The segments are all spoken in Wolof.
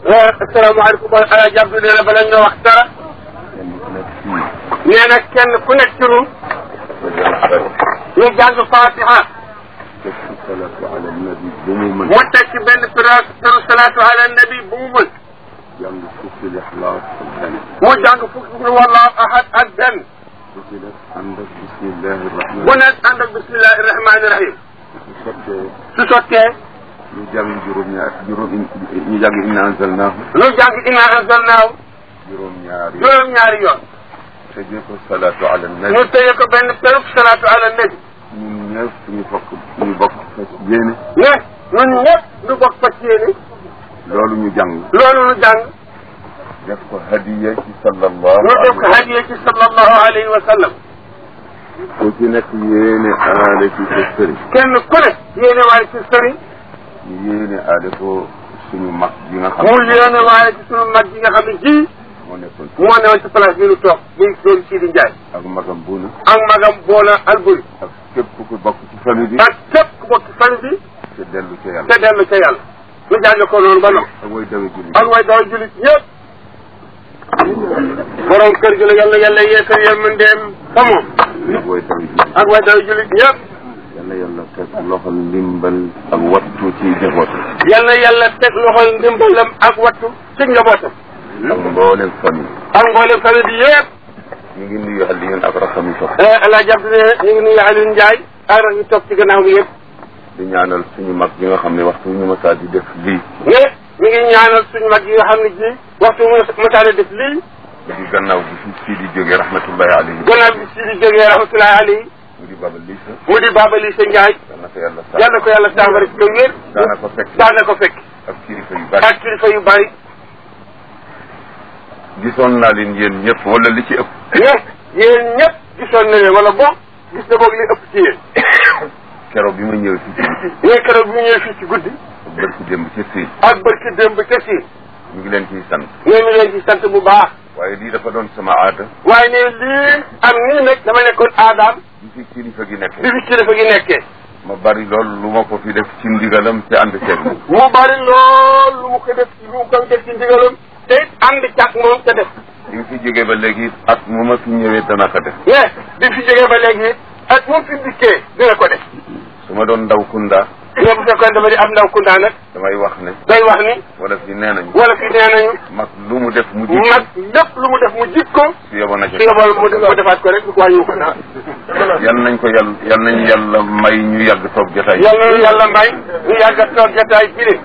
asalaamaaleykum ala jàpp nee na bala nga wax dara nee na kenn ku nekk ci ñun ñu jàng fatiha def ci salaatu ala nabi bu mu mën mu teg ci benn pira piru salaatu ala nabi bu mu mën jàng fukki lixlaas ak benn mu jàng fukki fukki wallahu ahad ak benn bu ci def ànd ak bismillahi rahman bu nekk ànd ak bismillahi rahmaani rahim su sottee su sottee ñu jàng juróom-ñaar juróom ñu jàng inna anzalnaahu ñu jàng inna anzalnaahu juróom-ñaar yi juróom-ñaari yoon tëjee ko salaatu ala ñu nabi tëye ko benn piru salaatu ala nabi ñun ñëpp ñu bokk ñu bokk fas yéene ne ñun ñëpp ñu bokk fas yéene loolu ñu jàng loolu ñu jàng def ko hadiya ci sallallahu ñu def ko hadiya ci sallallahu alayhi wa sallam ku ci nekk yéene aale ci sa sëriñ kenn ku ne yéene waale ci sëriñ ñu yéene aale ko suñu mag bi nga xam mu yéene waale ci sunu mag yi nga xam ne ji moo nekkoon moo newoon ci place bi ñu toog muy doon Sidi Ndiaye ak magam buuna ak magam Boona Alburi ak képp ku bokk ci famille bi ak képp ku bokk ci famille bi te dellu ca yàlla te dellu ca yàlla ñu jàng ko noonu ba noppi ak way dawe julli ak way daw julit ñëpp borom kër gi la yàlla yàlla yeesal yërmandeem fa moom ak way dawe julli ak way daw julit ñëpp yàlla yàlla teg loxol ndimbal ak wattu ci njaboot yàlla yàlla teg loxol ndimbalam ak wattu ci njabootam ak mboolem famille ak mboolem famille bi yëpp ñu ngi nuyu Alioune ak raxam yi toog ala jàpp ne ñu ngi nuyu Alioune Ndiaye ak rak ñu toog ci gannaaw gi yëpp di ñaanal suñu mag bi nga xam ne waxtu ñu masaa di def lii ne mi ngi ñaanal suñu mag yi nga xam ne ji waxtu mu masaane def lii di gannaaw bi fi sii di jógee rahmatullahi alayhi gannaaw bi si di jógee rahmatullahi alayhi mu di babal lii sa mu di Baba Lissa Ndiaye yal na ko yàlla sax yàlla ko yàlla saafara ci kaw wér daana ko fekk daana ko fekk ak kilifa yu bari ak kilifa yu bari gisoon naa leen yéen ñëpp wala li ci ëpp ne yéen ñëpp gisoon na leen wala boog gis na boog li ëpp ci yéen keroog bi ma ñëwee fii ci ne keroog bi ñu ñëwee fii ci guddi bërki démb ci fii ak barki démb ca si ñu ngi leen ciy sant ne mi leen ci sant bu baax waaye lii dafa doon sama aada waaye ne lii am nii nag dama nekkoon aadaam bi fi kilifa gi nekk bi fi kilifa gi nekkee ma bari lool lu ma ko fi def ci ndigalam ci ànd ceeg moom mu bari lool lu mu ko def lu mu koy def ci ndigalam te it ànd càq moom te def bi nga fi jógee ba léegi at mu ma fi ñëwee dana ko def ne bi fi jógee ba léegi ak moom fi dikkee dina ko def su ma doon ndaw kunda ne bu fekkoon dama di am ndaw kundaa nag damay wax ne day wax ni wala fi nee nañu wala fi nee nañu mag lu mu def mu jik mag lépp lu mu def mu jik ko su yeboo na ci su yebal mu mu defaat ko rek wàññiwu ko dara yal nañ ko yàlla yal nañu yàlla may ñu yàgg toog jotaay yàlla na yàlla may ñu yàgg a toog jataay bi de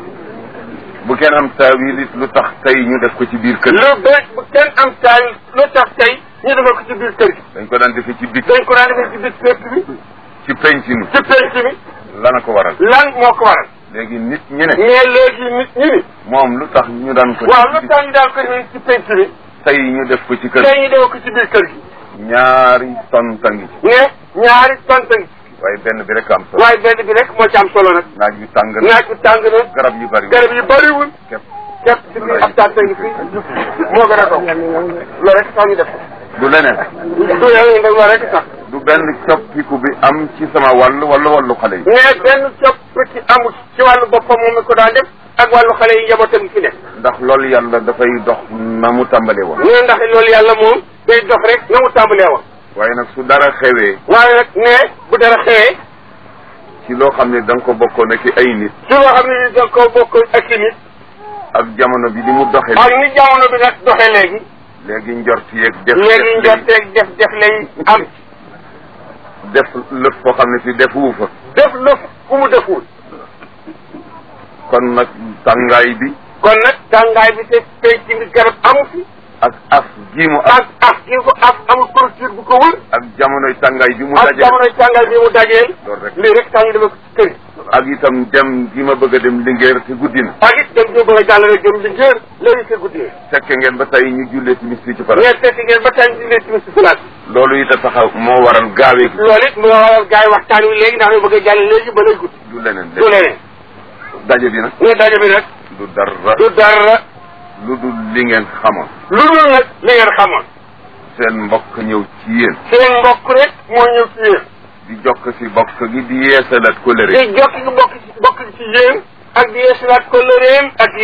bu kenn am taawil it lu tax tey ñu def ko ci biir kër lu bees bu kenn am taay lu tax tey ñu defal ko ci biir kër gi dañ ko daan defee ci bit dañ ko daan defee ci biir kër bi ci penc mi ci penc mi lana ko waral lan moo ko waral léegi nit ñi ne mais léegi nit ñi ni moom lu tax ñu daan ko waaw def lu tax ñu daan ko defee ci penc mi tey ñu def ko ci kër tey ñu defal ko ci biir kër gi ñaari tonta ngi ci mais ñaari tonta ngi waaye benn bi rek am solo waaye benn bi rek moo ci am solo nag naaj yu tàng na naaj bi tàng na garab yu bari garab yi bëriwul képp képp ci biir ab tànta ngi fii moo gën a dox loolu rek tax ñu def ko du leneen du yàlla nag loolu rek tax du benn coppiku bi am ci sama wàll wala wàllu xale yi mais benn copp ci amul ci wàllu boppam moom mi ko daan def ak wàllu xale yi njabootam fi def ndax loolu yàlla dafay dox na mu tàmbalee woon mais ndax loolu yàlla moom day dox rek na mu tàmbalee woon waaye nag su dara xewee waaye nag ne bu dara xewee ci loo xam ne da nga ko bokkoon ak ay nit su loo xam ne ni da ko bokk ak si nit ak jamono bi ni mu doxee ak ni jamono bi nag doxee léegi léegi njort yeeg def léegi njorteeg def def lay am def lëf foo xam ne si defuwu fa def lëf fu mu deful kon nag tàngaay bi kon nag tàngaay bi te tey ci bi garab amu fi ak af gi mu af ak af gi ko af amul clôture bu ko wër ak jamonoy tàngaay bi mu ak dajee jamonoy tàngaay bi mu dajeel loolu rek lii rek tax ñu defe ko ci kër yi ak itam dem gi ma bëgg a dem Linguère te guddi na ak it dem ñu bëgg a jàllale jëm li ngeen léegi te guddi fekke ngeen ba tey ñu jullee timis fii ci farat ngeen fekk ngeen ba tey ñu leen ci place loolu it a taxaw moo waral gaawee gi loolu it mu waral gars yi waxtaan wi léegi ndax ñu bëgg a jàll léegi ba lay guddi du leneen du leneen daje bi nag ne daje bi nag du dara du dara lu dul li ngeen xamoon lu dul nag li ngeen xamoon seen mbokk ñëw ci yéen seen mbokk rek moo ñëw ci yéen di jokk si bokk gi di yeesalat kóllëre di jokk gi bokk ci bokk ci yéen ak di yeesalaat ko lëreem ak yéen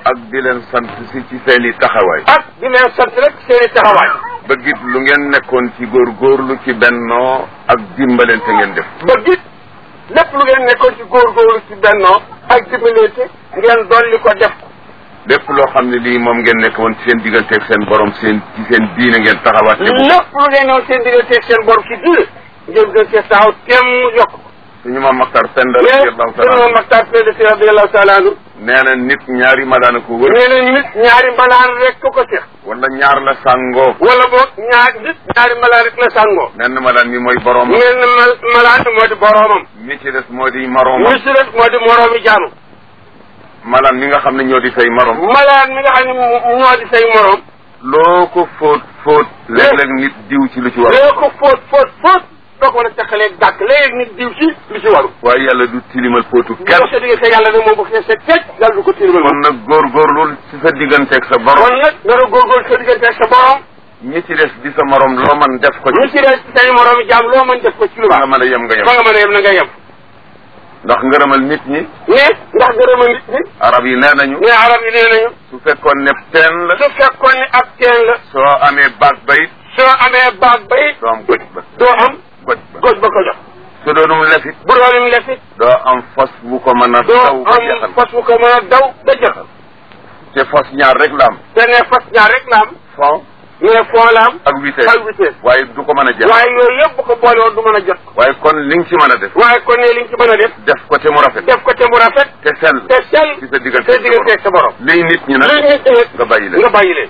ak di leen sant si ci seen i taxawaay ak di leen sant rek seen i taxawaay bëggit lu ngeen nekkoon ci góorgóorlu ci bennoo ak dimbalante ngeen def ba gis lépp lu ngeen nekkoon ci góorgóorlu ci bennoo ak dimbalante ngeen dolli ko def ko lépp loo xam ne lii moom ngeen nekk woon ci seen digganteeg seen borom seen ci seen diine ngeen taxawaat te bu lépp lu ngeen noonu seen digganteeg seen borom ci diine ngeen gën cee taxaw temm yokk ko suñu maam Maxtar Penda mais radiyallahu sunu taala Maxtaar Penda Si radiyallahu taala anhu nee na nit ñaari malaana ko wër nee na nit ñaari mbalaan rek ko ko seex wala ñaar la sàngoo wala boog ñaar nit ñaari mbalaan rek la sàngoo menn malaan mi mooy borom mel na mal malaan bi moo di boroomam mi ci des moo di maroom mi si des moo di moroomi jaamu malaan mi nga xam ne ñoo di say marom malaan mi nga xam ne mu- ñoo di say moroom loo ko fóot fóot léeg-léeg nit diw ci lu ci war loo ko fóot fóot fóot doo ko mën a teqalee dàkk léegi nit diw ci lu ci waru waaye yàlla du tilimal fóotu kenn kenn sa diggante yàlla nag moom bu fee set fecc yàlla du ko tilimal kon nag góorgóorlu ci sa digganteeg sa borom kon nag nga doon góorgóorlu sa diggante ak sa borom ñi ci des di sa morom loo man def ko ñu ci ci des say moroomi jaam loo mën def ko ci lu fa nga baax mën a yem nga yem fa nga mën a yem na nga yem ndax ngërëmal nit ñi mais ndax gërëma nit ñi arab yi nee nañu mais arab yi nee nañu su fekkoon ne teen la su fekkoon ne ab teen la soo amee baag ba it soo amee baag ba it doo am goj ba doo am goj ba goj ba ko jox su doonum lefit bu doonum lefit doo am fas bu ko mën a doo daw ba am jeexal fas bu ko mën a daw ba jeexal te fas ñaar rek la am te ne fas ñaar rek la am fond mais foo la am ak vitesse ak vitesse waaye du ko mën a jeexal waaye yooyu yëpp bu ko boole woon du mën a jot waaye kon li nga ci mën a def waaye kon ne li nga ci mën a def def ko te mu rafet def ko te mu rafet te sell te sell ci sa diggante sa diggante ak sa borom liy nit ñi li nag nit ñi nga bàyyi leen nga bàyyi leen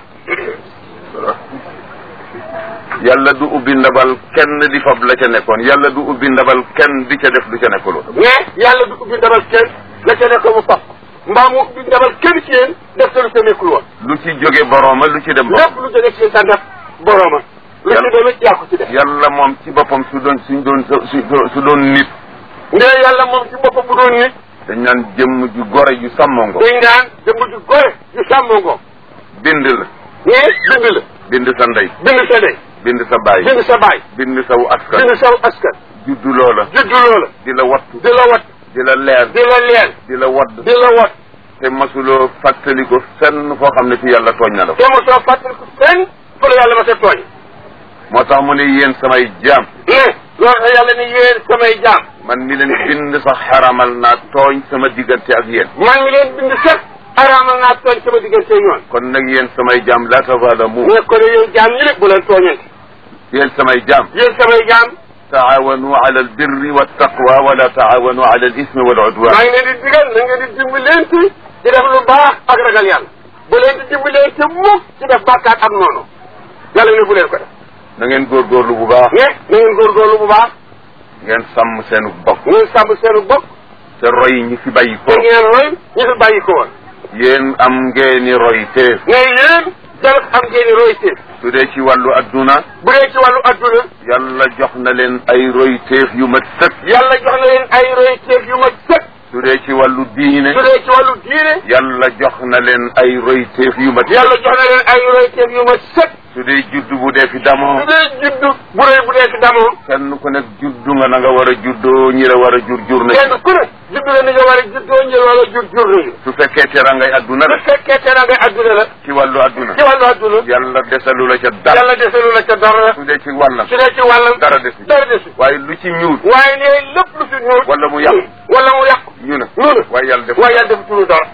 yàlla du ubbi ndabal kenn di fab la ca nekkoon yàlla du ubbi ndabal kenn di ca def lu ca nekkuloo mais yàlla du ubbi ndabal kenn la ca nekk mu fab mbaa mu ubbi ndabal kenn ci yéen def te lu ca nekkul woon lu ci jóge borooma lu ci dem lépp borom lu jóge ci sa def borooma lu ci Yàlla- demit yaa ko ci def yàlla moom ci boppam su doon suñ doon su su doon nit ndee yàlla moom ci boppam bu doon nit dañ naan jëmm ju gore ju sàmmongo dañ daan jëmb ju gore ju sàmmoo ngoo bind la mais bind la bind sa ndey bind sa ndey bind sa baay bind sa baay bind saw askan bind saw askan juddu loola juddu loola di la wattu di la wat di la leer di la leel di la wadd di la wat te masuloo fàttali ko fenn foo xam ne fi yàlla tooñ na la te mu soo fàttaliku fenn fa la yàlla ma sa tooñ moo tax mu ne yéen samay jaam mais loolu tax yàlla ni yéen samay jaam man mi leen bind sax xaramal naa tooñ sama diggante ak yéen man mi leen bind sax araamal naa tooñ sama diggante ñoon kon nag yéen samay jaam la tazalamu mais kon yéen jaam ñi lépp bu leen tooñante yéen samay jaam yéen samay jaam taawanu ala albirri waltaqwa wala taawanu ala alismi waludwan maa ngi leen di digal na ngeen di dimbalante di def lu baax ak ragal yàlla bu leen di dimbalante mukk ci def bàkkaat ak noonu yàlla ne bu leen ko def na ngeen góorgóorlu bu baax mais na ngeen góorgóorlu bu baax ngeen sàmm seenu bokk ngeen sàmm seenu bopp te roy ñi fi bàyyi ko te ngeen roy ñu fi bàyyi ko woon yéen am ngeeni roy teef mais yéen jarut am ngeen i roy teef su dee ci wàllu adduna bu dee ci wàllu adduna yàlla jox na leen ay roy teef yu mat sëkk yàlla jox na leen ay roy teef yu ma sëkk su dee ci wàllu diine su dee ci wàllu diine yàlla jox na leen ay roy teef yu mat yàlla sëkk jox na leen ay roy teef yu ma sëkk su dee juddu bu dee fi damoo su dee juddu bu rëy bu dee fi damoo kenn ku nekk juddu nga na nga war a juddoo ñi la war a jur jur nañ kenn ku ne juddu la ni nga war a juddoo njël wala jur jur nañu su fekkee terangay adduna bu la fekkee te ngay adduna la ci wàllu adduna ci wàllu adduna yàlla desalu la ca dara yàlla desalu la ca dara su dee ci wàllam su dee ci wàllam dara desu dara desu waaye lu ci ñuul waaye ne lépp lu fi ñuul wala mu yàqu wala mu yàqu ñu ne noonu waaye yàlla def waaye yàlla def tulu dara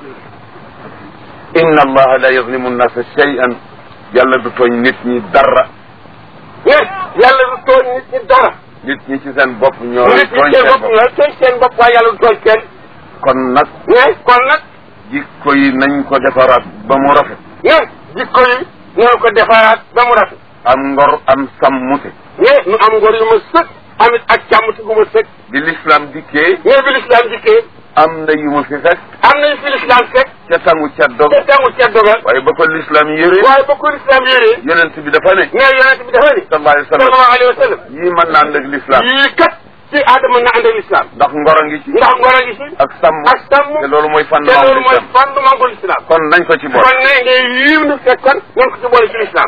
inna allaha la yazlimu nnasa shay'an yàlla du tooñ nit ñi dara mais yàlla du tooñ nit ñi dara nit ñi ci seen bopp ñoo nit ñi tooñ seen seen bopp bopp la tooñ seen bopp waaye yàlla du tooñ kenn kon nag mais kon nag jikko yi nañ ko defaraat ba mu rafet mais jikko yi ñoo ko defaraat ba mu rafet am ngor am sàmmute mais nu am ngor yu ma sëkk amit ak càmmti gu ma sëkk bi l'islam dikkee mais bi lislaam dikkee am na yu mu fi fekk am nañu fi lislaam fekk ca tangu ca dog te tegu ca dogal waaye ba ko l'islam yëre waaye ba ko lislaam yéree yonent bi dafa ne mais yonent bi dafa ni sallallahu alayhi wa sallam sallallahu alayhi wa sallam yii mën na ànd ak l'islam yii kat ci aadama na ànd ak lislaam ndax ngor a ngi ci ndax ngor a ngi ci ak sàmm ak sàmm te loolu mooy te fondement loolu mooy l'islam fondement bu lislaam kon nañ ko ci boole kon ne ne yiiw nu fekkoon nañ ko ci boole ci lislaam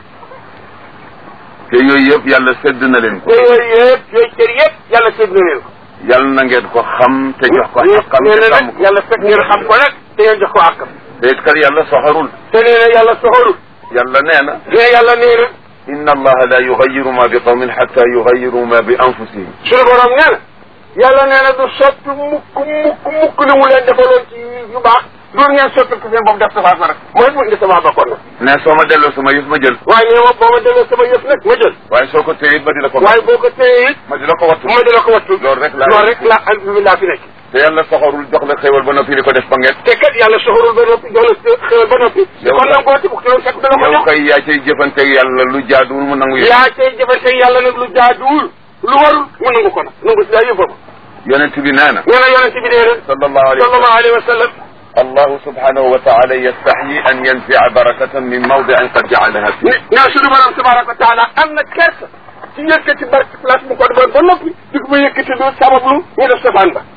te yooyu yëpp yàlla sedd na leen ko te yooyu yëpp yooyu cër yëpp yàlla sédd na leen ko yàlla na ngeen ko xam te jox ko xaqam nee te na sàmm nag ko yàlla fekk ngeen xam ko nag te ngeen jox ko àqam te it kat yàlla soxarul te nee na yàlla soxorul yàlla nee na ne yàlla nee na inna allaha la yugayiru ma bi qawmin xatta yugayiru ma bi anfusihim suñu borom nee na yàlla nee na du sotti mukk mukk mukk li mu leen defaloon ci yu baax loolu ngeen sotti ko seen bopp def safaat ma rek mooy mu indi sama bakkoon nag ne soo ma delloo sama yëf ma jël waaye nee ma boo ma delloo sama yëf nag ma jël waaye soo ko téye it ma di la ko waaye boo ko téye it ma di la ko wattu ma di la ko wattu loolu rek laa loolu rek laa alhamdulilah fi nekk te yàlla soxarul jox la xéwal ba noppi di ko def ba nget te kat yàlla soxorul ba noppi jox la xéwal ba noppi Yow kon kay- nag boo ci bukk loolu fekk dana ko yow jox kay yaa cay jëfanteeg yàlla lu jaaduwul mu nangu yëf yaa cay jëfante yàlla nag lu jaaduwul lu warul mu nangu ko nag nangu si daa yëfam yonent bi nee na nee na yonente bi nee na sallallahu alayhi wa sallam sallallahu alayhi wa sallam allahu subhanahu wa taala yastaxyi an yanfia barakatan min mawdiin qad jacalaha fi ne nee suñu borom tabaraka wa taala am na kersa ci yëkkati barke place bu ko defoon ba noppi di ko ba yëkkati lu sabablu ñu def safaan ba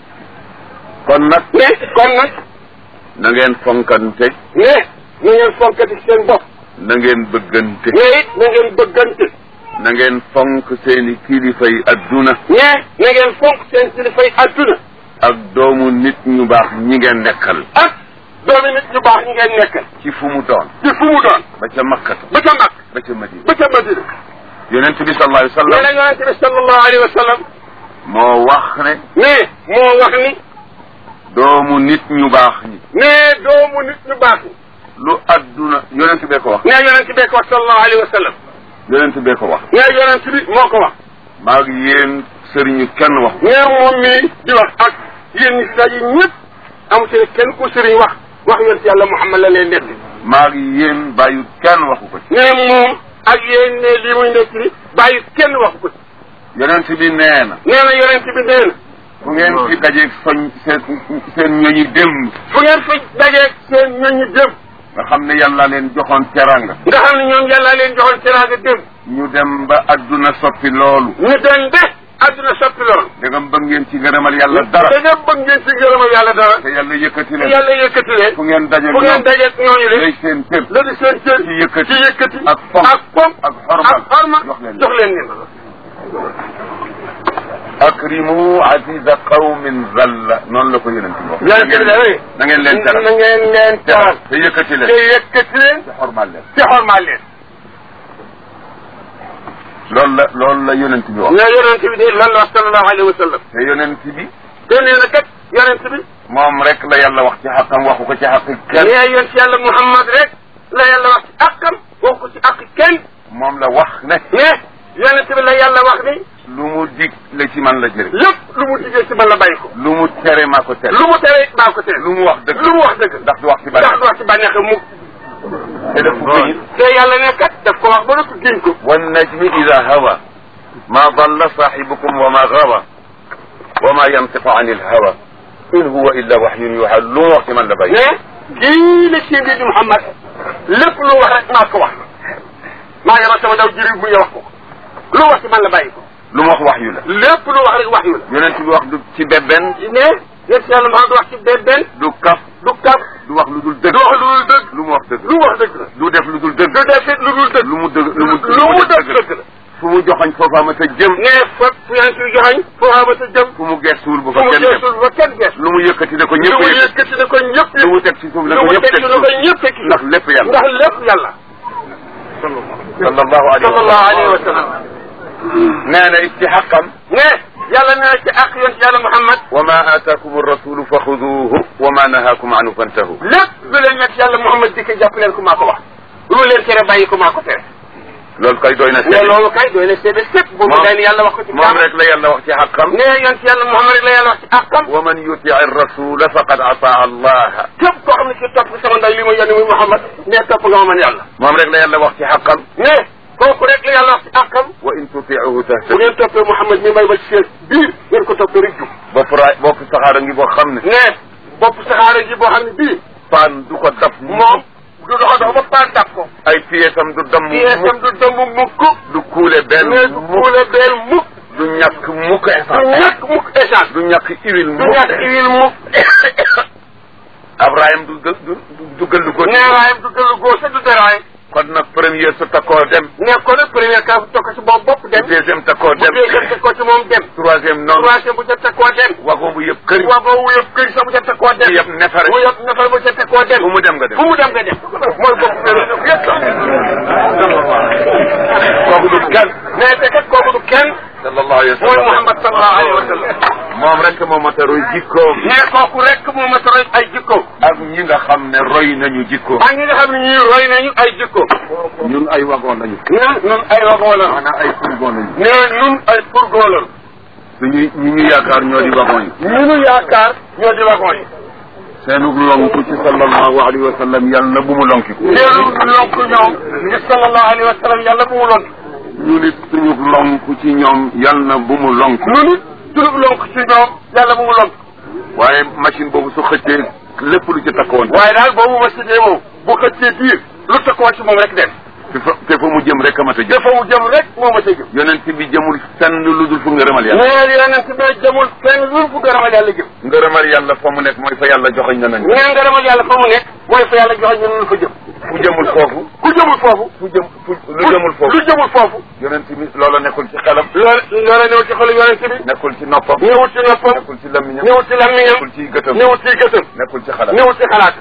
kon nag ne kon nag na ngeen fonkante ne na ngeen fonkati seen bopp na ngeen bëggante ne it na ngeen bëggante na ngeen fonk seeni kilifay adduna ne na ngeen fonk seen kilifay adduna ak doomu nit ñu baax ñi ngeen nekkal ak doomi nit ñu baax ñi ngeen nekkal ci fu mu doon ci fu mu doon ba ca makkata ba ca mag ba ca madina ba ca madina yonent bi sallallahu alayhi wa nee na sallam yonente bi sallallahu alayhi wa sallam moo wax ne ne moo wax ni doomu nit ñu baax ñi ne doomu nit ñu baax ñi lu adduna yonent bee ko wax ne yonente bee ko wax sallallahu alayhi wa sallam yonent bee ko wax ne yonente bi moo ko wax maa ngi yéen sëriñu kenn wax ne moom mii di wax ak yéen ñi si daje ñëpp amu ci kenn ku sëriñ wax wax yonent yàlla Muhammad la leen nekk maa ngi yéen bàyyu kenn waxu ko ci ne moom ak yéen ne lii muy nekk ni bàyyi kenn waxu ko ci yonent bi nee na nee na yonent bi nee na fu ngeen fi dajeeg soñ seen seen ñooñi démb fu ngeen fi dajeeg seen ñooñu dem nga xam ne yàlla leen joxoon teranga nga xam ne ñoom yàlla leen joxoon teraanga dem ñu dem ba adduna soppi loolu ñu dem de adduna soppi lool da nga bëgg ngeen ci ngërëmal yàlla dara da nga bëgg ngeen ci gërëmal yàlla dara te yàlla yëkkati te leen yàlla yëkkati leen fu ngeen dajeeg fu ngeen ñoom dajeeg ñooñu de lay seen cër la di seen cër ci yëkkati ci yëkkati ak fonk ak fonk ak xormal ak xorma jox leen jox leen leen akrimu aziza qawmin zalla noonu la ko yonent bi wax yonent bi de na ngeen leen teral na ngeen leen teral te yëkkati leen te yëkkati leen te xormal leen te xormaal leen loolu la loolu la yonent bi wax ne yonent bi de lan la wax sallallahu alayhi wa sallam te yonent bi te nee na kat yonent bi moom rek la yàlla wax ci xaqam waxu ko ci xaqi kenn nee yonent yàlla Muhammad rek la yàlla wax ci àqam wax ko ci àq kenn moom la wax ne ne yonent bi la yàlla wax ni lu mu dig la ci man la jëriñ lépp lu mu diggee ci man la bàyyi ko lu mu tere maa ko tere lu mu tere maa ko tere lu mu wax dëgg lu mu wax dëgg ndax du wax ci ndax bari du wax ci bànneex mu te def ko gëñ te yàlla ne kat daf ko wax ba noppi géñ ko wan najmi ida hawa ma dalla saxibukum wa ma gawa wa ma yantiqu an il hawa in huwa illa waxyun yuha lu mu wax ci man la bàyyi ne gii la ci mbir di Muhammad lépp lu wax rek maa ko wax maa ngi wax sama daw jëriñ bu ñu wax ko lu wax ci man la bàyyi ko lu mu wax wax yu la lépp lu wax rek wax yu la yonent bi wax du ci bebben ne yéen yàlla Muhammad du wax ci benn benn du kaf du kaf du wax lu dul dëgg du wax lu dul dëgg lu mu wax dëgg lu wax dëgg la du def lu dul dëgg du def it lu dul dëgg lu mu dëgg lu mu lu mu def dëgg la fu mu joxoñ foofa ma ta jëm ne fa fu yaa ngi ciy joxañ foo xama sa jëm fu mu gestuwul bu fu fa mu kenn dem geesul ba kenn gees lu mu yëkkati ne ko lu ñëpp mu yëkkati yëkkati ne ko ñëpp lu mu teg ci suuf la lu ko mu ñëpp teg teg ci ci ne ko suuf ñëpp teg ci ndax lépp yàlla ndax lépp yàlla sallallahu alayhi wa sallallahu alayhi wa sallam sallam nee na it ci xaqam ne yàlla nee na ci ak yoon ci yàlla Muhammad wa ma aataakum rasulu fa xuduuhu wa ma nahaakum anhu fantahu lépp lu leen nekk yàlla Muhammad di ko jàpp leen ko maa ko wax lu mu leen tere bàyyi ko maa ko tere loolu kay doy na ne seede loolu kay doy na seede sépp bu mu day yàlla wax ko ci moom kaam rek la yàlla wax ci xaqam ne yoon ci yàlla Muhammad rek la yàlla wax ci àqam wa man yutii rasula faqad ataa allaha képp koo xam ne ci topp sama nday li ma yónni muy Muhammad ne topp nga ma man yàlla moom rek la yàlla wax ci xaqam ne kooku rek la yàlla wax ci àqam wa in tutiihu bu tahtadu ngeen toppee Muhammad mi may ba ci seen biir ngeen ko toppee rek jub bopp raay bopp saxaara ngi boo xam ne ne bopp saxaara ji boo xam ne bii paan du ko dab moom du doxa dox ba paan dab ko ay pièsam du damm pièsam du dëmb mukk du kuule benn mais du kuule beel mukk du ñàkk mukk du essence ñàkk mukk essence du ñàkk huile du mukk ñàkk huile mukk Abraham du du du du gëllu ko neeraayam du gëllu góor sa du deraay kon nag premier su takkoo dem nekkoon nag premier cas bu tokk ci boobu bopp dem deuxième takkoo bu dem deuxième tekkoo ci moom dem troisième noonu troisième bu ca tekkoo dem wagon bu yëpp kër waa boobu yëpp kër sax bu ca tekkoo dem yëpp nefare bu yëpp nefar bu ca tekkoo dem fu mu dem nga dem fu mu dem nga dem mooy bopp yëpp kooku du kenn mais te kat kooku du kenn sallallahu alayhi wa mooy sallam Muhammad sallallahu alayhi wa sallam moom rek moo mat a roy jikkoom mais kooku rek moo ma roy ay jikko ak ñi nga xam ne roy nañu jikkoom ak ñi nga xam ne ñii roy nañu ay jikko ñun ay wagon lañu ñun ñun ay wagon la maanaam ay fourgon lañu mais ñun ay fourgon la suñu ñi ñu yaakaar ñoo di wagon yi ñu nu yaakaar ñoo di wagon yi seenug lonku ci sallallahu alayhi wa sallam yàlla na bu mu lonkiku teelu lonk ñoom ci sallallahu alayhi wa sallam yàlla bu mu lonk ñu nit suñu lonku ci ñoom yàlla na bu mu lonku nu nit sunub lonk ci ñoom yàlla bu mu lonk waaye machine boobu su xëccee lépp lu ci takkoon waaye daal boobu ma sidee moom bu xëccee biir lu takkoo ci moom rek dem te fa te fa mu jëm rek a mat a jëm dafa mu jëm rek moo ma sa jëm yonent bi jëmul fenn lu dul fu ngërëmal yàlla neel yonent bi jëmul fenn lu fu gërëmal yàlla jëm ngërëmal yàlla fa mu nekk mooy fa yàlla joxoñ na nañ neen ngërëmal yàlla fa mu nekk mooy fa yàlla joxe ñu nu fa jëm fu jëmul foofu ku jëmul foofu fu jëm fu lu jëmul foofu lu jëmul foofu yonent bi loola nekkul ci xelam loolu loola ñëw ci xolu yonent bi nekkul ci noppam ñëwut ci noppam nekkul ci lamiñam ñëwut ci lammiñam nekkul ci gëtam ñëwut ci gëtam nekkul ci xelam ñëwut ci xalaat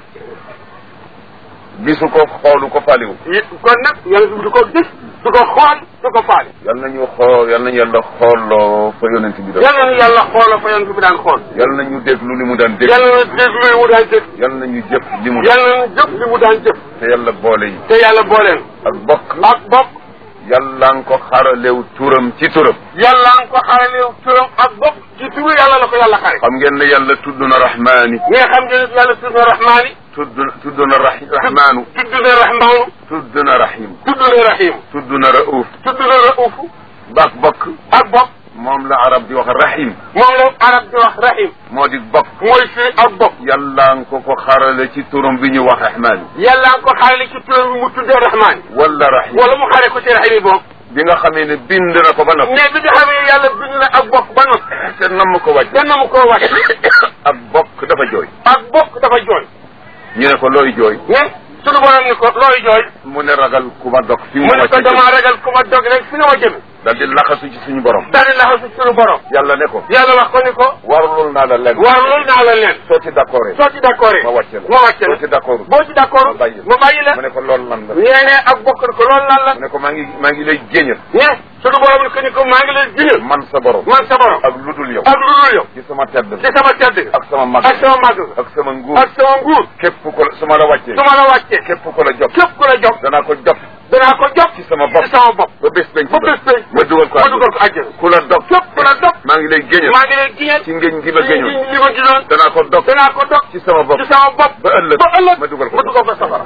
gisu ko xoolu ko faliwu yi kon nag yonent bi du ko gis du ko xool du ko faale yal nañu xool yal nañu yàlla xooloo fa yonent bi doon yal na yàlla xooloo fa yonent bi daan xool yal nañu déglu li mu daan dégg yal na déglu li mu daan dégg yal nañu jëf li mu yal na jëf li mu daan jëf te yàlla boole yi te yàlla booleen ak bokk ak bokk yàlla nga ko xaralew turam ci turam yàlla nga ko xaralew turam ak bokk ci turu yàlla la ko yàlla xare xam ngeen ne yàlla tudd na rahmaani mais xam ngeen ne yàlla tudd na rahmaani tudd tudd na rahi rahmaanu tudd na rahmaanu tudd na rahim tudd na rahim tudd na rauf tudd na raufu bak bokk ak bokk moom la arab di wax rahim moom la arab di wax rahim moo di bokk mooy fii ak bokk yàlla nga ko ko xarale ci turam bi ñu wax rahmaani yàlla nga ko xarale ci turam bi mu tuddee rahmaani wala rahim wala mu xare ko ci rahim yi bokk bi nga xamee ne bind na ko ba noppi mais bi nga xamee ne yàlla bind na ak bokk ba noppi te namm ko wàcc te na mu koo wàcc ak bokk dafa jooy ak bokk dafa jooy ñu ne ko looy jooy mais sunu borom ni ko looy jooy mu ne ragal ku ma dog fi mu mu ne ko wàcc damaa ragal ku ma dog rek fi nga ma jëme dal di laxasu ci suñu borom daal di laxasu sunu borom yàlla ne ko yàlla wax ko ni ko warlul naa la lenn waaw loolu naa la leen soo ci d'accord soo ci d'accord ma wàcce la ma wàcce soo la ci d'accord boo ci d'accord ma bàyyi la. ma bàyyi la mu ne ko loolu lan la nee ne ak bokk ko loolu lan la mu ne ko maa ngi maa ngi lay géñal mais sunu borom ni ko ni ko maa ngi leen jiñal man sa borom man sa borom ak lu dul yow ak lu dul yow ci sama tedd ci sama tedd ga ak sama mag ak sama màgg ga ak sama nguur ak sama nguur képp ko su ma la wàccee su ma la wàccee képp ko la jox képp ku la jox danaa ko jox danaa ko jox ci sama bopp ci sama bopp ba bés penc ba bés penc ma dugal ko ma dugal ko àjjana ku la dog képp ku la dog maa ngi lay géñal maa ngi leen jiñal ci ngéñ gi ma géñoon li ma gisoon danaa ko dog danaa ko dog ci sama bopp ci sama bopp ba ëllëg ba ëllëg ma dugal ko ma dugal ko safara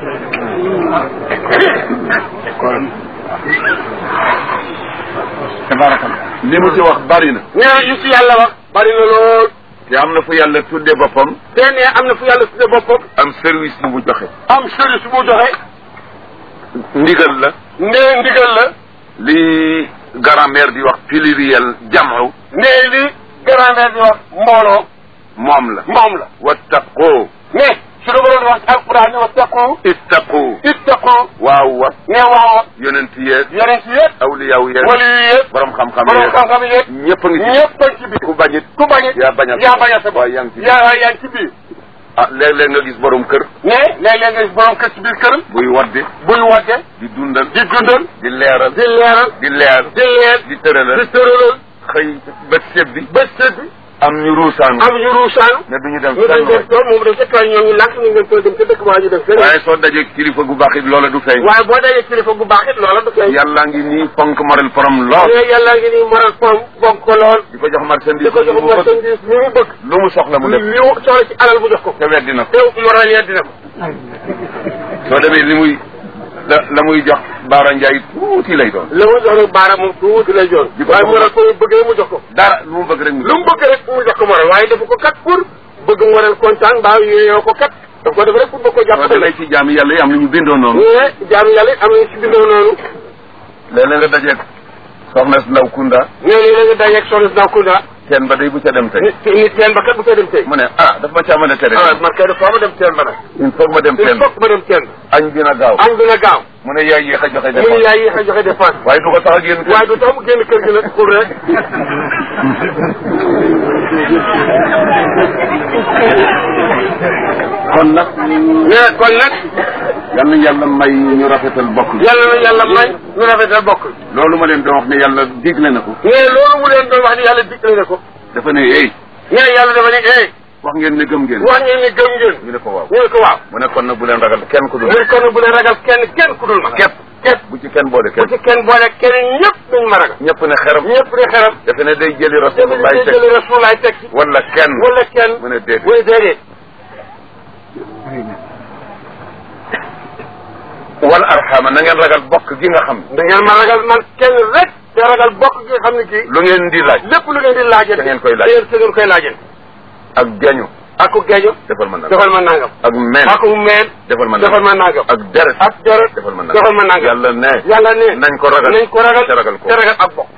tabarakallah li mu ci wax bari na nee na yu si yàlla wax bari na lool te am na fu yàlla tudde boppam te ne am na fu yàlla tudde boppam am service bu mu joxe am service bu joxe ndigal la nee ndigal la li grammaire di wax pluriel jamu nee li grammaire di wax mbooloo moom la moom la wattaqoo mais su la waroon wax ci alquran ne wattaqu ittaqoo ittaqu waaw wa ne waaw yonent yeeg yonent yëpp awliyaaw yeeg wali yi yëpp borom xam-xam borom yeeg xam-xam yëpp ñëpp a ngi ci ñëpp a ci biir ku bañit ku bañ it yaa bañal yaa bañal sa bopp waaye yaa ngi ci biir. yaa yaa ngi ci biir ah léeg-léeg nga gis borom kër mais léeg-léeg nga gis borom kër ci biir këram buy wadde buy wadde di dundal di dundal di leeral di leeral di leer di leer di tëralal di tëralal xëy bët séb bi bés sëdd bi am ñu ruusaanu am ñu ruusaanu ne duñu dem ñu dañ fenn def waay. tool moom dañ ca tool ñoom ñu lànk ñu ngeen tool dem ca dëkk waa ñu def fenn waaye soo dajee kilifa gu baax it loola du feeñ waaye boo dajee kilifa bu baax it loola du feeñ yàlla ngi nii fonk moral forom lool mais yàlla ngi nii moral pom bonk ko lool di ko jox marchandise di ko jox bu bëgg marchandise li mu bëgg lu mu soxla mu def li mu soxla ci alal bu jox ko te weddi na ko te moral ya dina ko soo demee li muy la la muy jox Baara Ndiaye tuuti lay doon la mu jox nag baaraam moom tuuti lay joon di ko waaye jox moral ko bëggee mu jox ko dara lu mu bëgg rek mu lu mu bëgg rek mu jox ko moral waaye dafa ko kat pour bëgg moral kontaan mbaa yooyoo ko kat daf ko def rek pour bëgg ko soo jàpp demee ci jaami yàlla yi am na ñu bindoo noonu mais jaamu yàlla it am nañu si bindoo noonu léeg-léeg nga dajeeg soxna si ndaw kunda nee nii la nga dajeeg soxna si Kunda kenn ba day bu ca dem tey nit nit teen ba kat bu koy dem tey mu ne ah daf ma caa mën a tere ah man kay dafa ma dem teen ba nag il faut ma dem il teen faut que ma dem teen ba añ dina gaaw añ dina gaaw mu ne yaay yéex a joxe mu ne dépense yaay yéex a joxe dépense waaye du ko tax a génn kër waaye du tax mu génn kër gi nag xul rek kon nag mais kon nag yal na yàlla may ñu rafetal bokk gi yàlla na yàlla may ñu rafetal bokk loolu ma leen doon wax ne yàlla digle na ko mais loolu mu leen doon wax ni yàlla digle na ko dafa ne hey mais yàlla dafa ne eh wax ngeen ne gëm ngeen wax ngeen ni gëm ngeen ñu ne ko waaw ñu ne ko waaw mu ne kon nag bu leen ragal kenn ku dul mu ne kon bu leen ragal kenn kenn ku dul ma képp képp bu ci kenn boole bu kenn ci kenn boole kenn ñëpp duñ ma ragal ñëpp ne xeram ñëpp di xeram dafa ne day jëli dafa rasulullah di teg jëli rasulaay teg ci wala kenn wala kenn mu ne déedéet mu ne déedéet wal arxama na ngeen ragal bokk gi nga xam da ngeen ma ragal man kenn rek te ragal bokk gi nga xam ne kii lu ngeen di laaj lépp lu ngeen di laajee Da ngeen koy laaj. da ngeen da ngeen koy laajee ak jañu ak ku geejo defal ma nangam defal ma nangam ak men ak ku meen defal ma defal nangam ma nangam ak deret ak deret defal ma nangam defal ma nangam yàlla ne yàlla ne nañ ko ragal nañ ko ragal te ragal ko te ragal ak bokk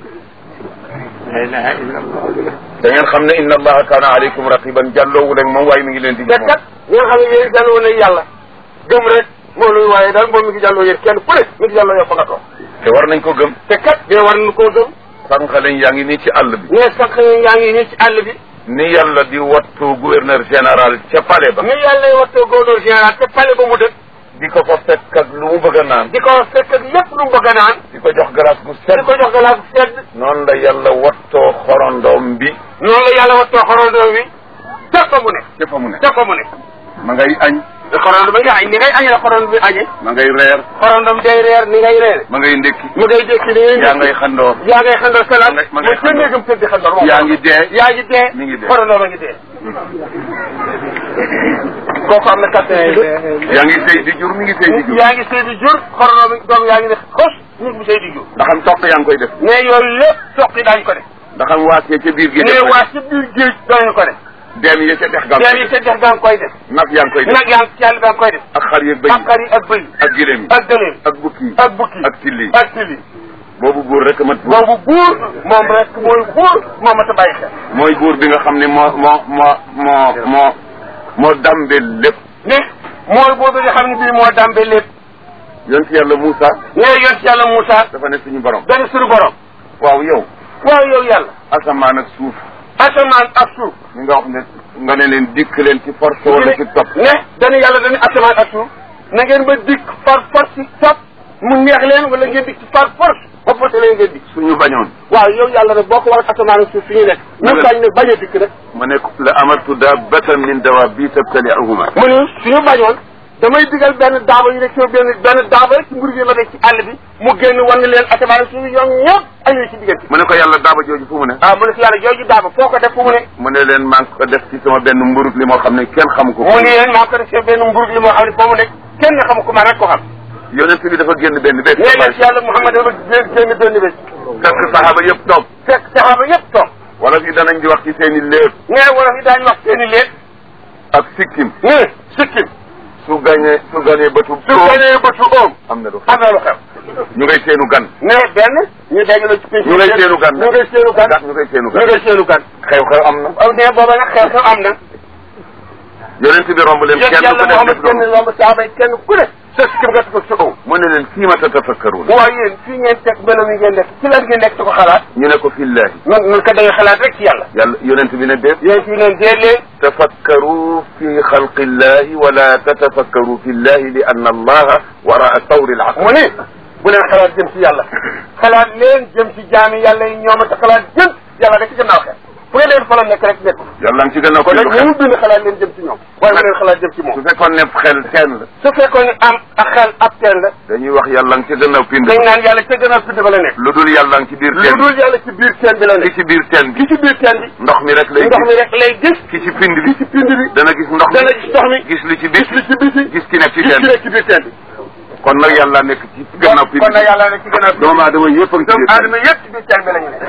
da ngeen xam ne inna allaha kaana alaykum raqiban jàlloowu leen moom waaye mi ngi leen di te gis moom kat ñi nga xam ne yéen jàlloo ne yàlla gëm rek moom luy waaye daal moom mi ngi jàlloo yéen kenn ku ne mi ngi jàlloo yow fa nga toog te war nañ ko gëm te kat dee war nañu koo gëm sànq lañ yaa ngi nii ci àll bi mais sax yaa ngi nii ci àll bi ni yàlla di wattu gouverneur général ca palais ba ni yàlla lay wattoo gouverneur général te pale ba mu dëkk di ko fa fekk ak lu mu bëgg a naan di ko fekk ak lépp lu mu bëgg a naan di ko jox glace gu di sedd ko jox galaas sedd noonu la yàlla wattoo xorondoom bi noonu la yàlla wattoo xorondoo wi te fa mu ne ca fa mu ne te fa mu ne ma ngay añ xorondo ba nga añ ni ngay añee la xorondo bi añee ma ngay reer xorondom day reer ni ngay reere ma ngay ndékki mu ngay dékki ni ngay yaa ngay xandoor yaa ngay xandor salaat ma ngay- ma ngay mooy ca néegam tëdd xandor moom yaa ngi dee yaa ngi dee mi ngi dee. xorondoo ba ngi dee kooku am na kattan yaa ngi sëy di jur mi ngi sëy di jur yaa ngi sëy di jur xorondoo bi doom yaa ngi ne xos nit bu sëy di jur ndax am toq yaa ngi koy def mais yooyu yëpp soqi daañu ko def ndax am waasee ca biir gi mais waa ci biir géej daañu ko def deem yi ca dex gaa yaa yi ca dex gaa ngi koy def nag yaa ngi koy def nag yaa ngi ci yàlla gaa ngi koy def ak xar yeeg bëy ak xar yi ak bëy ak gileem yi ak gëléem ak bukki yi ak bukki ak tilli yi ak tili boobu buur rek a mat buur boobu buur moom rek mooy buur moo ma ta bàyyi xel mooy buur bi nga xam ne moo moo moo moo moo moo dambe lépp ne mooy buur bi nga xam ne bii moo dambe lépp yonent yàlla Moussa ne yoon ci yàlla Moussa dafa ne suñu borom dana suñu borom waaw yow waaw yow yàlla asamaan ak suuf asamaan ak suuf mi nga wax ne nga ne leen dikk leen ci force wala ci topp ne dana yàlla dana asamaan ak suuf na ngeen ba dikk par force ci topp mu neex leen wala ngeen dikk ci par force ba force leen ngeen dikk suñu bañoon waaw yow yàlla nag boo ko war asamaan ak suuf fi ñu nekk ñu bañ nag bañ a dikk rek ma ne la amartu dabbatan min dawabi tabtali'uhuma mu ne suñu bañoon damay digal benn daaba yi rek sama benn benn daaba rek ci mbir gi la nekk ci àll bi mu génn wan leen asamaan ak suuf ñoom ñëpp añu ci diggante mu ne ko yàlla daaba jooju fu mu ne ah mu ne si yàlla jooju daaba foo ko def fu mu ne mu ne leen maa ngi ko def ci sama benn mburut li moo xam ne kenn xamu ko mu ne leen maa ko def ci benn mburug li moo xam ne foo mu nekk kenn xamu ko man rek ko xam yonent bi dafa génn benn bés nee na si yàlla Muhammad dafa génn génn benn bés fekk saxaaba yëpp toog fekk saxaaba yëpp toog wala fi danañ di wax ci seen i léeb nee wala fi daañu wax seen i léeg ak sikkim ne sikkim su gañee su gañee bëtu su ganee bëtu oom am na lu xew am na lu xew ñu ngay seenu gan ne benn ñu dégg la ci pénc ñu ngay seenu gan ñu ngay seenu gan ñu ngay seenu ñu gan ngay seenu gan xew-xew am na aw ne booba nag xew xew am na yonent bi romb leen yéen kenn yàlla ku def Muhammad def kenn loolu lomb saaba yi kenn ku ne sa sikkim nga ko sa oom mu ne leen fii ma tatafakkaruun waaye yéen fii ngeen teg melo mi ngeen nekk ci lan ngeen nekk di ko xalaat ñu ne ko fillahi nun nun ko da nga xalaat rek ci yàlla yàlla yonent bi ne déet yéen fi neen dee leen tafakkaru fi xalqi illahi wala tatafakkaru fi illahi li anna allaha waraa tawri al aql mu ne bu leen xalaat jëm ci yàlla xalaat leen jëm ci jaami yàlla yi ñoom a xalaat jëm yàlla rek ci gannaaw xel fu ngeen leen fa la nekk rek nekk yàlla ngi ci gën a ko kon nag xel ñu bind xalaat leen jëm ci ñoom waaye bu leen xalaat jëm ci moom su fekkoon ne xel teen la su fekkoon ne am ak xel ab teen la dañuy wax yàlla ngi ci gën a pind dañ naan yàlla ca gannaaw pind ba la nekk lu dul yàlla ngi ci biir lu teen dul yàlla ci biir teen bi la ki nekk ci biir teen bi ki ci biir teen bi ndox mi rek lay ndox mi gis rek lay gis ki ci pind bi ci pind bi dana gis ndox dana mi gis ndox mi gis li ci gis biir li ci biti gis ki nekk ci gis teen ki bi nekk ci biir teen bi kon nag yàlla nekk ci gannaaw pind kon nag bi yàlla nekk ci gannaaw doomu aadama yëpp a ngi ci doomu biir teen aadama yëpp ci biir teen bi la ñu nekk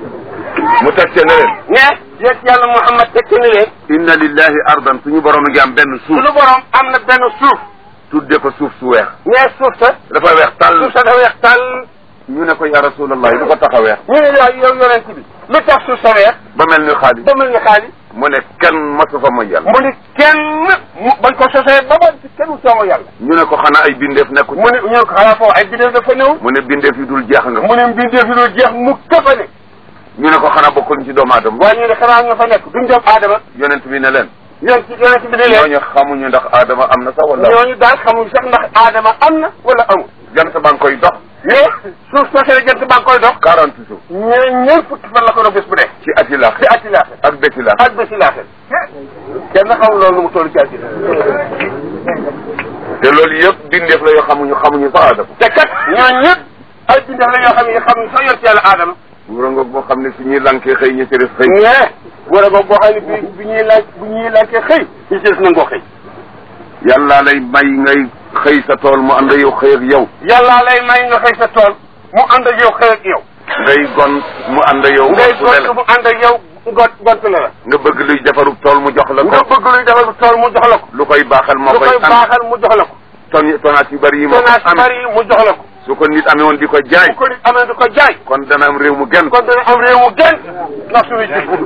mu teg ca ne leen mais yéen yàlla Muhammad tekki ni leen inna lillahi ardan suñu borom ngi am benn suuf suñu borom am na benn suuf tudde ko suuf su weex mais suuf sa dafa weex tàll suuf sa dafa weex tàll ñu ne ko ya rasulallah lu ko tax a weex ñu ne yow yow yonent bi lu tax suuf sa weex ba mel ni xaalis ba mel ni xaalis mu ne kenn masu fa mooy yàlla mu ni kenn nag mu bañ ko sosee ba ba ci kenn soomo yàlla ñu ne ko xanaa ay bindeef nekku mu ne ñu ne ko xanaa foofu ay bidéew dafa néew mu ne bindeef yi dul jeex nga mu ne mbindeef yi dul jeex mu këfa ne ñu ne ko xanaa bokkuñ ci doomu aadama waaye ñu ne xanaa nga fa nekk duñ doomu aadama yonent bi ne leen yéen ci yonent bi ne leen ñooñu xamuñu ndax aadama am na sax wala ñooñu daal xamuñ sax ndax aadama am na wala amul jant baa ngi koy dox mais suuf soosee jant baa ngi koy dox quarante jours ñee ñeent fukki fan la ko doon bés bu dee ci ati laax ci ati laaxir ak béti laax ak bési laaxir kenn xamul loolu nu mu toll ci àddina te loolu yëpp bindeef la yoo xamuñu xamuñu sax aadama te kat ñooñu ñëpp ay bindeef la yoo xam ne xamuñ sax yor ci yàlla aadama wura nga boo xam ne su ñuy lankee xëy ñu ci des xëy mais war a boobu boo xam ne bi bi ñuy laaj bu ñuy laajtee xëy ñu ci des nangoo xëy yàlla lay may ngay xëy sa tool mu ànd yow xëy ak yow yàllaa lay may nga xëy sa tool mu ànd ak yow xëy ak yow ngay gon mu ànd yow ngay su ne gont mu ànd ak yow gont gont la la nga bëgg luy defarub tool mu jox la nga ko bëgg luy defal tool mu jox la ko lu koy baaxal moo lu koy koy am baaxal mu jox la ko ton tonaat yu bari yi moo ko tonnage am bari mu jox la ko su ko nit amee woon di ko jaay bu ko nit amee du ko jaay kon dana am réew mu gën kon dana am réew mu gën ndax suñuy jikko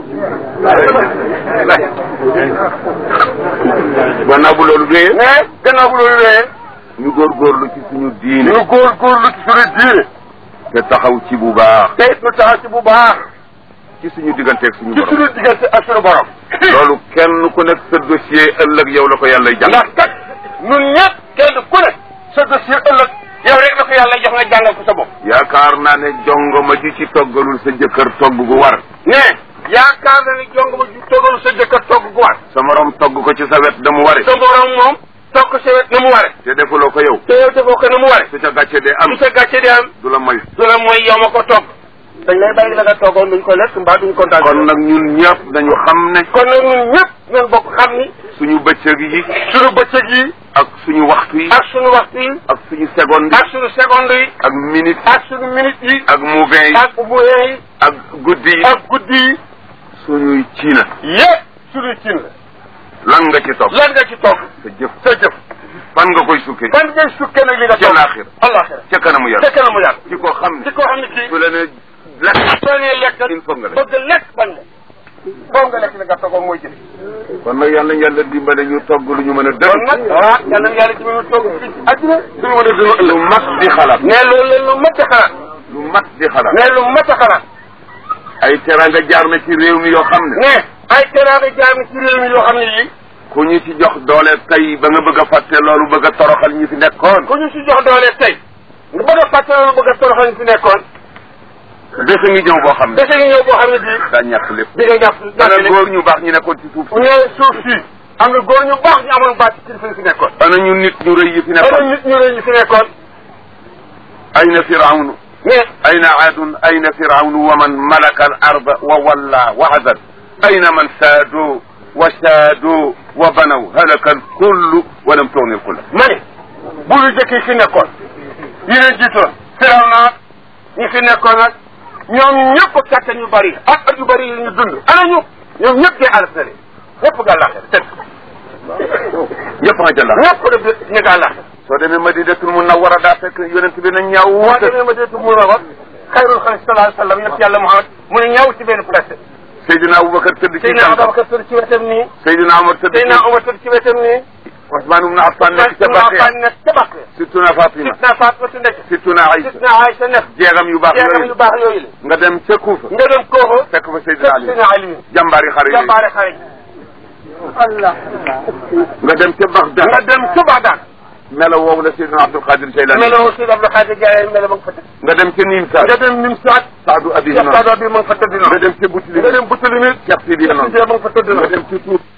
gannaaw bu loolu wéyee mais gannaaw bu loolu wéyee ñu góorgóorlu ci suñu diine ñu góorgóorlu ci suñu diine te taxaw ci bu baax te it ñu taxaw ci bu baax ci suñu digganteeg suñu ci borom suñu diggante ak suñu borom loolu kenn ku nekk sa dossier ëllëg yow la ko yàlla jàng ndax kat ñun ñëpp kenn ku ne sa dossier ëllëg yow rek la ko yàlla jox nga jàngal ko sa bopp yaakaar naa ne jongoma ji ci toggalul sa jëkkër togg gu war mais yaakaar na ni jong ma ju toggalu sa jëkkër togg gu war sa morom togg ko ci sa wet da mu ware sa borom moom togg sa wet na mu ware te defuloo ko yow te yow defoo ko na mu ware su ca gàcce dee am su sa gàcce di am du la moy du la mooy yow ma ko togg dañ lay bàyyi la nga toggoon duñ ko lekk mbaa duñ kontaan kon nag ñun ñëpp dañu xam ne kon nag ñun ñëpp ñun bokk xam ni suñu bëccëg yi suñu bëccëg yi ak suñu waxtu yi ak suñu waxtu yi ak suñu seconde yi ak suñu seconde yi ak minute ak suñu minute yi ak mouvement yi ak moyen yi ak guddi yi ak guddi yi suñuy ciina yëpp suñuy cin la lan nga ci toog lan nga ci togg sa jëf sa jëf fan nga koy sukkee ban ngay sukkee nag li nga ca togg laaxir alaxira ca kanamu ca yàlla kanamu yàlla ci ko xam ci ne koo xam ne kii su la ne lekk soo nee lekk il faut nga lekk bëgg lekk bañ lekk boo nga lekk li nga toggoon mooy jëf kon nag yàlla yàlla dimbale ñu togg lu ñu mën a kon dëgg nag ah yàlla na yàlla ci mënu togg fii ci àddina suñu mën a dund lu ëllëg mat di xalaat ne loolu leen lu mat a xalaat lu mat di xalaat ne lu mat a xalaat ay teranga jaar na ci réew mi yoo xam ne ne ay teraanga jaam ci réew mi yoo xam ne yii ku ñu ci jox doole tey ba nga bëgg a fàtte loolu bëgg a toroxal ñi fi nekkoon ku ñu si jox doole tey nga bëgg a fàtte loolu bëgg a toroxal ñu fi nekkoon bés a ngi ñëw boo xam ne dese ngi ñëw boo xam ne bii daa ñàkk lépp di nga jàpp ana jàpp góor ñu baax ñu nekkoon ci suuf ne suuf si am na góor ñu baax ñu amoon baat ci kilifa yi fi nekkoon ana ñu nit ñu rëy yi fi ana nekkoon nit ñu rëy ñu fi nekkoon ayna firawnu mais ayna aadun ayna firawnu wa man malaka al arda wa walla wa hazad ayna man saadoo wa saadoo wa banaw halaka al kullu wa lam tugni al kulla ma ne bu ñu jëkk yi fi nekkoon yi leen jiitoon firaw naa ñi fi nekkoon nag ñoom ñëpp kàttan yu bari ak at yu bari yi ñu dund ana ñu ñoom ñëpp dee àll sale ñëpp nga laaxee tëdd ñëpp nga jël la ñëpp def ñu nga laaxee soo demee Madinatul Munawwara daa fekk yonent bi na ñaaw boo wuute demee ma deetu mu rabat xayrul xalq sallallahu alayhi wa sallam yëpp yàlla Muhammad mu ne ñaaw ci benn place Seydina Aboubacar tëdd ci Seydina tànkam Ababacar tëdd ci wetam nii Seydina Omar tëdd Seydina ci Omar tëdd ci wetam nii Ousmane ibn Affan nekk ca Baqiya Affan nekk ca Baqiya Sittuna Fatima Sidna Fatima nekk Sittuna Aïcha Sidna Aïcha nekk jeegam yu baax jeegam yu yooyu baax yooyu la nga dem ca Kuufa nga dem kooku fekk fa Seydina Ali Sidna Ali jàmbaari xare yooyu jàmbaare xare yi Allah nga dem ca Bagdad nga dem ca Bagdad melo woowu la Seydina Abdul Qadir Jaylani meloo Sidi Abdou Khadir Jaay melo ma nga fa tëdd nga dem ca Nimsa nga dem Nimsaat Saadu Abi Cheikh Noor Sadou bi ma nga fa tëdd nga noonu dem ca Boutilim nga dem Boutilimit Cheikh Sidi Cheikh Noor Sidi ma nga fa tëdd nga noonu dem ca Tuut